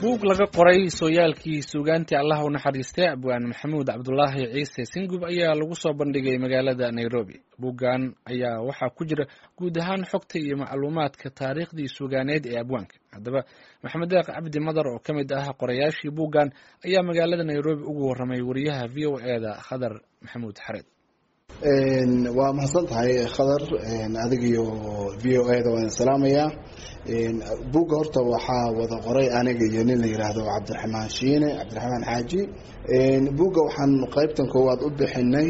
buug laga qoray sooyaalkii suugaantii allah u naxariistay abwaan maxamuud cabdulaahi ciise singub ayaa lagu soo bandhigay magaalada nairobi buuggan ayaa waxaa ku jira guud ahaan xogta iyo macluumaadka taariikhdii suugaaneed ee abwaanka haddaba maxamed deeq cabdi madar oo ka mid ah qorayaashii buuggan ayaa magaalada nairobi ugu warramay wariyaha v o e da khadar maxamuud xareed waa mahadsan tahay khadar adig iyo v o e da waan salaamayaa buugga horta waxaa wada qoray aniga iyo nin la yiraahdo cabdiraxmaan shiine cabdiraxmaan xaaji buugga waxaan qeybtan koowaad u bixinay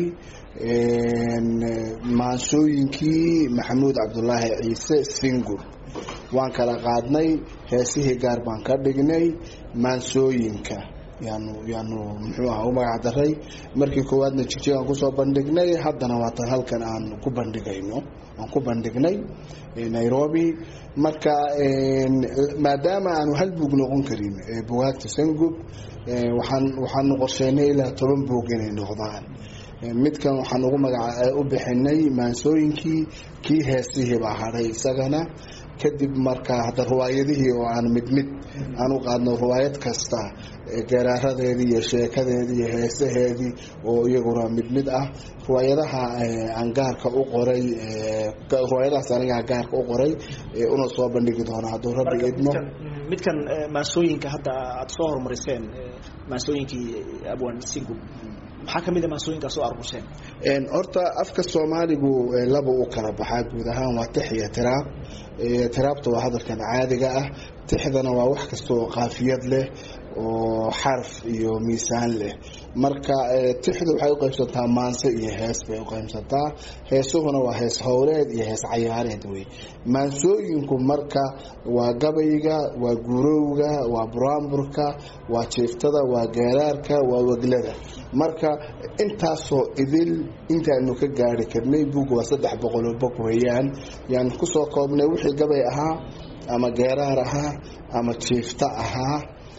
maansooyinkii maxamuud cabdulaahi ciise singur waan kala qaadnay heesihii gaar baan ka dhignay maansooyinka yaanu yaanu muxuu aha u magac daray markii koowaadna jigjigaan kusoo bandhignay haddana waatan halkan aan ku bandhigayno aan ku bandhignay nairobi marka maadaama aanu hal buug noqon karin bugaagta sangub waxaan waxaanu qorsheynay ilaa toban buug inay noqdaan midkan waxaan ugu magaca u bixinay maansooyinkii kii heesihii baa hadhay isagana kadib marka hadda riwaayadihii oo aan mid mid aan u qaadno riwaayad kasta garaaradeedii iyo sheekadeedii iyo heesaheedii oo iyaguna mid mid ah riwaayadaha aan gaarka u qoray riwaayadahaas anigaa gaarka u qoray una soo bandhigi doona hadduu rabbi idmo midkan maansooyinka hadda aada soo horumariseen maansooyinkii abwan singub maxaa kamid a maansooyinkaas oo argusheen horta afka soomaaligu laba u kala baxaa guud ahaan waa tix iyo tiraab tiraabta waa hadalkan caadiga ah tixdana waa wax kasta oo qaafiyad leh oo xaraf iyo miisaan leh marka tixdu waxay uqaybsantaa maanse iyo hees bay uqaybsantaa heesuhuna waa hees howleed iyo hees cayaareed wey maansooyinku marka waa gabayga waa gurowga waa buraamburka waa jiiftada waa geeraarka waa weglada marka intaasoo idil intaanu ka gaari karnay buugga waa saddex boqoloo bog weeyaan yaanu kusoo koobnay wixii gabay ahaa ama geeraar ahaa ama jiifta ahaa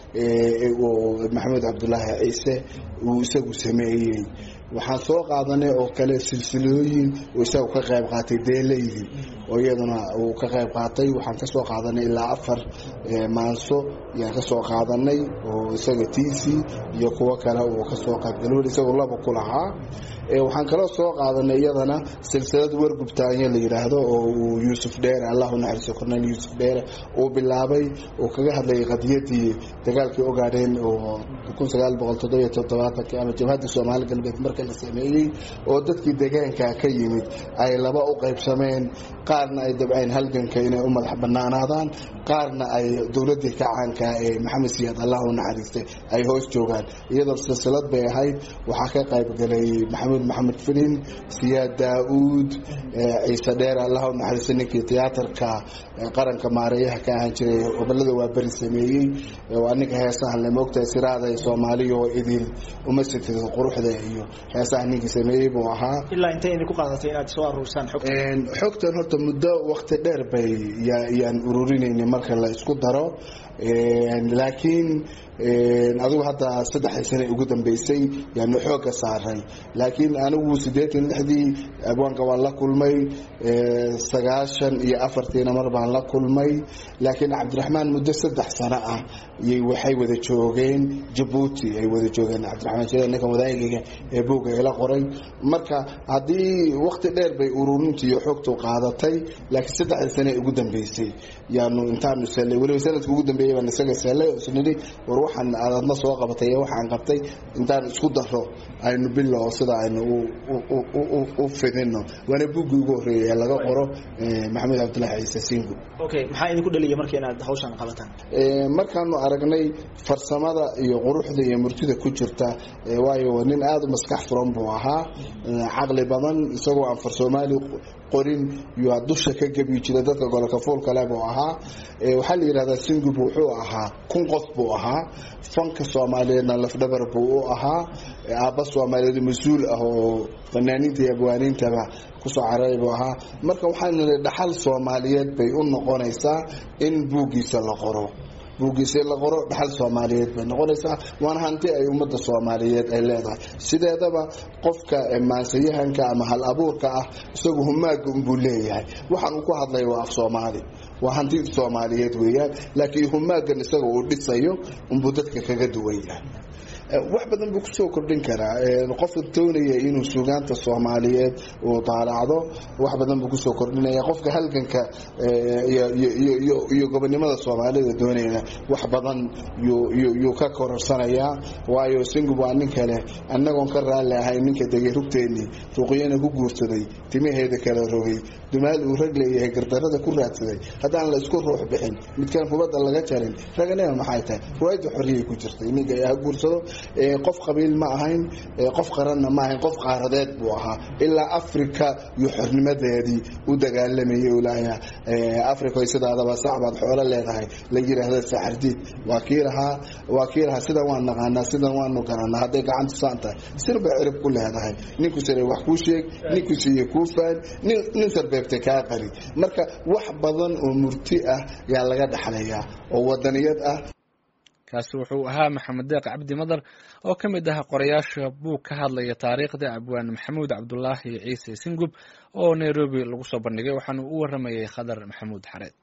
maxamed cabdulaahi ciise uu isagu sameeyey waxaan soo qaadanay oo kale silsilooyin uu isagu ka qayb qaatay deeleydi oo iyaduna uu ka qayb qaatay waxaan kasoo qaadanay ilaa afar maanso yaan kasoo qaadanay oo isaga tiisi iyo kuwo kale uu kasoo qaybgalo isagoo laba ku lahaa waxaan kaloo soo qaadanay iyadana silsilad wargubtaanyo la yidhaahdo oo uu yuusuf dheere allahu naxariiso korneyl yuusuf dheere uu bilaabay uu kaga hadlayay qadiyadii dagaalkii ogaadheen oo kun sagaal boqol toddobiyo toddobaatanki ama jabhadda soomaali galbeed marka la sameeyey oo dadkii deegaanka ka yimid ay laba u qaybsameen qaarna ay dabceen halganka inay u madax banaanaadaan qaarna ay dowladii kacaanka ee maxamed siyaad allahu naxariistay ay hoos joogaan iyadoo silsilad bay ahayd waxaa ka qaybgalay maxamuud maxamed filin siyaad daa-uud ciise dheer allahu naxariistay ninkii tiyaatarka qaranka maareeyaha ka ahaan jiray gobolada waa beri sameeyey waa ninka heesaha le moogtahay siraaday soomaaliya oo idil uma sitid quruxda iyo heesaha ninkii sameeyey buu ahaa ilaa intay idinku qaadatay inaad soo aruursaan xogta xogtan horta muddo wakti dheer bay yaan ururinayna marka la isku daro laakiin adigu hadda saddexdii sane ugu dambeysay yaanu xooga saaray laakiin anigu siddeetan lixdii abwaanka waan la kulmay sagaashan iyo afartiina mar baan la kulmay laakiin cabdiraxmaan muddo saddex sano ah y waxay wada joogeen jabuuti ay wada joogeen cabdiraxmaan jire ninkan wadaagayga ee buugga ila qoray marka haddii wakti dheer bay ururintii iyo xogtu qaadatay laakiin saddexdii sane ugu dambeysay yaanu intaanu sellay weliba sanadka ugu dambeeyay baan isaga sellay oo isnidhi war waxaan aadadna soo qabatay ee waxaan qabtay intaan isku daro aynu bilo sida aynu u fidino waana buuggii ugu horreeyay ee laga qoro maxamed cabdulahi ciise singu okay maxaa idinku dhaliya marka inaad hawshan qabataan markaanu aragnay farsamada iyo quruxda iyo murtida ku jirta waayo nin aada u maskax furan buu ahaa caqli badan isagoo aan far soomaali qorin yaa dusha ka gebi jira dadka gololka fuulkale buu ahaa waxaa la yidhahdaa singub wuxuu ahaa kun qof buu ahaa fanka soomaaliyeedna lafdhabar buu u ahaa aabba soomaaliyeed mas-uul ah oo fanaaniinta iyo abwaaniintaba kusoo cararay buu ahaa marka waxaanu nihi dhaxal soomaaliyeed bay u noqonaysaa in buuggiisa la qoro buuggiisa la qoro dhaxal soomaaliyeed bay noqonaysaa waana hanti ay ummadda soomaaliyeed ay leedahay sideedaba qofka maansayahanka ama hal abuurka ah isagu humaaga unbuu leeyahay waxaan uu ku hadlaya waa af soomaali waa hanti soomaaliyeed weeyaan laakiin humaagan isaga uu dhisayo unbuu dadka kaga duwan yahay wax badan buu kusoo kordhin karaa qofka doonaya inuu suugaanta soomaaliyeed uu daalacdo wax badan buu kusoo kordhinaya qofka halganka iyo gobonimada soomaalida doonayna wax badan yuu ka kororsanayaa waayo singub waa nin kale annagoon ka raalli ahay ninka degay rugteennii ruqyana ku guursaday timaheeda kala rogay dumaal uu rag leeyahay gardarada ku raadsaday haddaan la isku ruux bixin midkaan hubadda laga jarin raganima maxay tahay ruwaayadda xorriyay ku jirtay ninka ha guursado qof qabiil ma ahayn qof qaranna ma ahayn qof qaaradeed buu ahaa ilaa africa iyo xornimadeedii u dagaalamayay ulaaha africa sidaadaba sacbaad xoolo leedahay la yiraahda saxardiid waa kii lahaa waa kii lahaa sidan waan naqaanaa sidan waanu garanaa hadday gacanta saan tahay sir bay cirib ku leedahay ninku sire wax kuu sheeg ninku siiye kuu faan nin sarbeebtay kaa qari marka wax badan oo murti ah yaa laga dhaxlayaa oo wadaniyad ah kaasi wuxuu ahaa maxamed deeq cabdi madar oo ka mid ah qorayaasha buug ka hadlaya taariikhda abwaan maxamuud cabdulaahi ciise singub oo nairobi lagu soo bandhigay waxaana u waramayay khadar maxamuud xareed